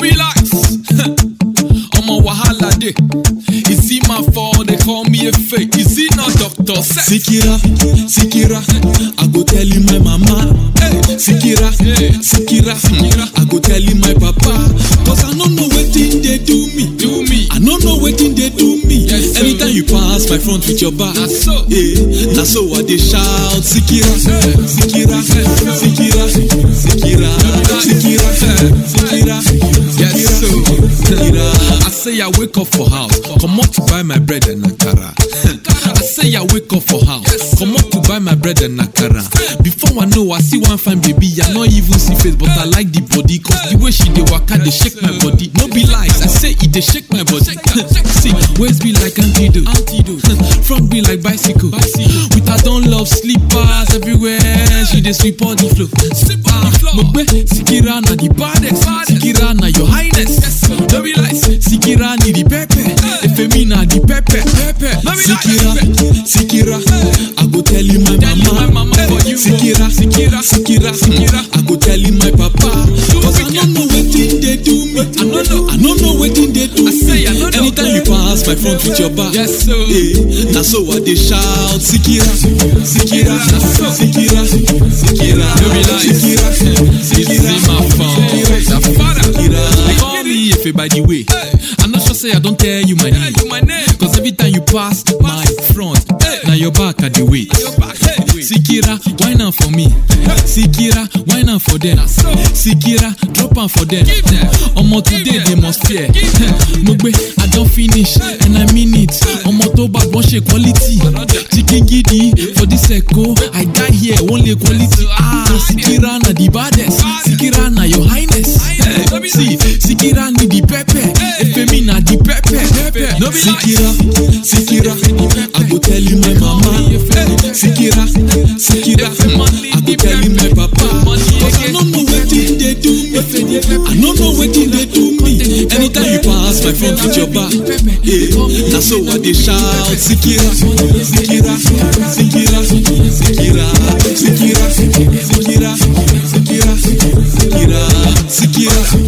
be lies. Omo wahala dey. Is it my fault they call me a fake? Is it not Doctor Sex? Sikira, Sikira, I go tell you my mama. Hey. Sikira, Hey. Sikira, Sikira. I go tell you my papa. Cause I don't know wetin they do me. Do me. I don't know wetin they do me. Yes, sir. Anytime you pass my front with your back, Na so. yeah, na so I dey shout. Sikira, Sikira, Sikira, Sikira, Sikira, Sikira, Yes, so. Sikira. I say I wake up for house, come up to buy my bread and akara. I say I wake up for house, come up to buy my bread and akara. Before I know, I see one fine baby, I not even see face, but I like the body, cause the way she dey waka, dey shake my body. No be lies, I say it dey shake my body. see, waist be like antidote, antidote. front be like bicycle. With her don't love slippers everywhere, she dey sweep all the floor. Ah, mo gbé Sikira na the baddest, Sikira na your highness. No be lies, Sikira ni the pepper, Efemi na the pepper. No be Sikira, lies, Sikira, I go tell you my Tell you mama. my mama for you. Sikira, Sikira, Sikira, Sikira. I go tell you my papa. Cause I don't know wetin they do me. I no know. I don't know wetin they do I say I no know. Anytime you pass my front with your back. Yes, so. Yeah, na so I dey shout. Sikira, Sikira, Sikira, Sikira. No be lies. Sikira, It's Sikira, in my phone. Sikira, The father. Sikira. They call me Efe by the way. I'm not sure say I don't tell you my name. my name. Cause every time you pass my front, now your back at the wait. Sikira, wine am for me. Sikira, wine am for them. Sikira, drop am for them. Omo today they must fear. Mo gbé, I don finish and I mean it. Omo tó bá gbọ́n ṣe quality. Chicken gidi for this echo. I die here, only quality. Ah, Sikira na the baddest. Sikira na your highness. See, Sikira ni the pepper. Efemi na the pepper. No be Sikira, Sikira, I go tell you my mama. Sikira, Sikira, I go tell you my papa. Cause I don't know wetin they do me. I don't know wetin they do me. Anytime you pass my front with your back, yeah, na so I dey shout. Sikira, Sikira, Sikira, Sikira, Sikira, Sikira, Sikira, Sikira, Sikira.